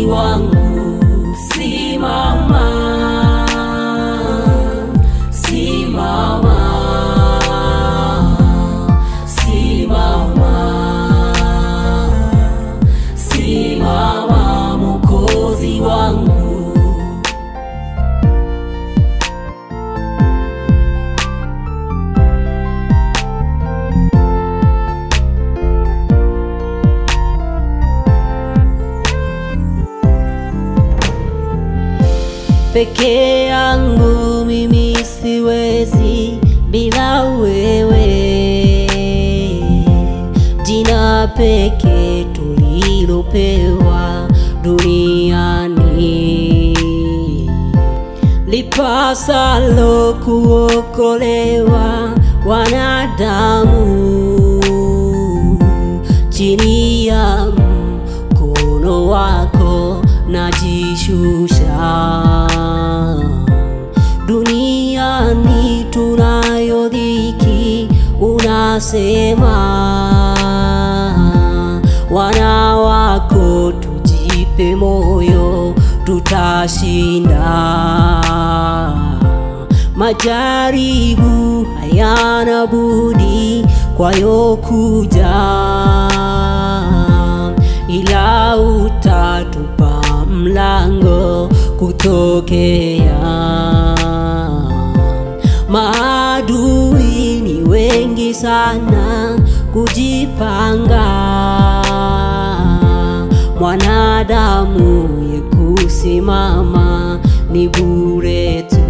wangu, simama, simama, simama, simama, Mwokozi wangu. Peke yangu mimi siwezi bila wewe, jina peke tulilopewa duniani lipasalo kuokolewa wanadamu chini ya mkono wako najishusha. Duniani tunayo dhiki, unasema wana wako tujipe moyo, tutashinda. Majaribu hayana budi kwayo kuja, ila utatupa mlango kutokea. Maadui ni wengi sana kujipanga, mwanadamu ye kusimama ni bure tu,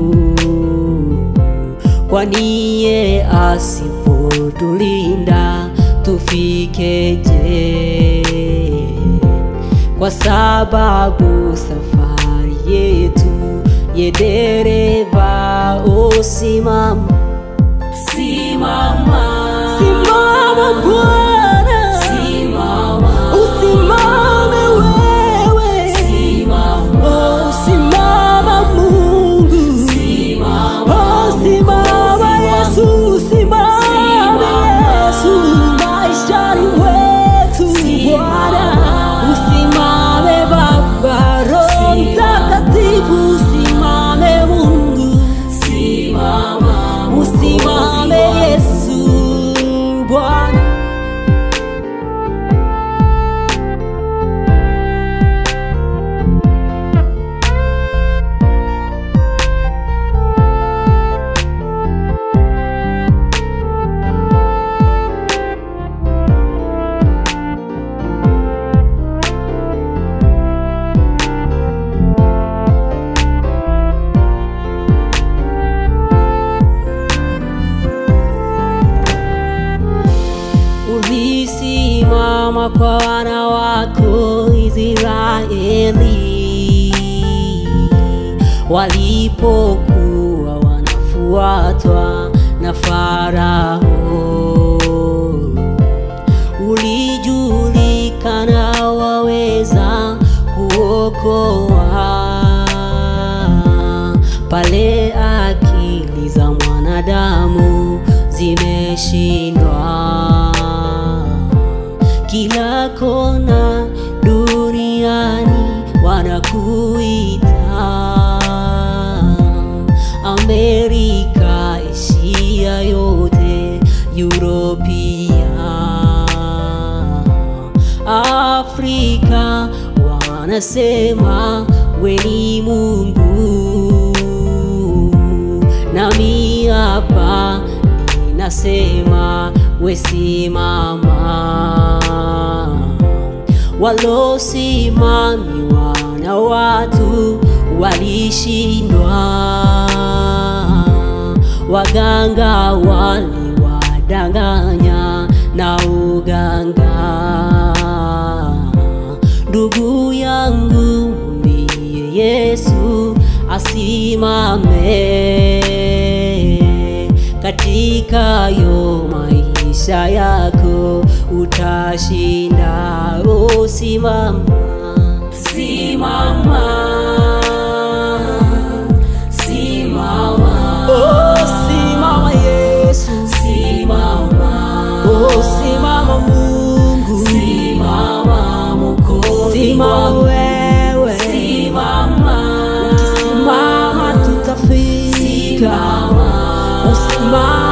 kwani ye asipotulinda tufikeje? Kwa sababu safari yetu ye dereva, o simama, simama, Simama Bwana, simama, usimame wewe, simama, oh, simama Mungu, simama, oh, simama Mwokozi Yesu, wangu. simama Simama. Yesu, maishani wetu Bwana, Simama. usimame Baba, Roho Simama. Mtakatifu, usimame Mungu, simama, Mwokozi usimame wangu. Yesu Bwana. ulisimama kwa wana wako Israeli walipokuwa wanafuatwa na Farao. Ulijulikana waweza kuokoa pale akili za mwanadamu zimeshindwa. Kila kona duniani wanakuita, Amerika, Asia yote, Europia, Afrika wanasema we ni Mungu, nami hapa ninasema we simama. Walosimamiwa na watu walishindwa, waganga waliwadanganya na uganga. Ndugu yangu, mwambie Yesu asimame katika yo maisha yako, utashinda. Oh, simama, Simama, simama, oh, simama Yesu, simama, oh, simama Mungu, simama, Mwokozi simama wangu. wewe katika usimama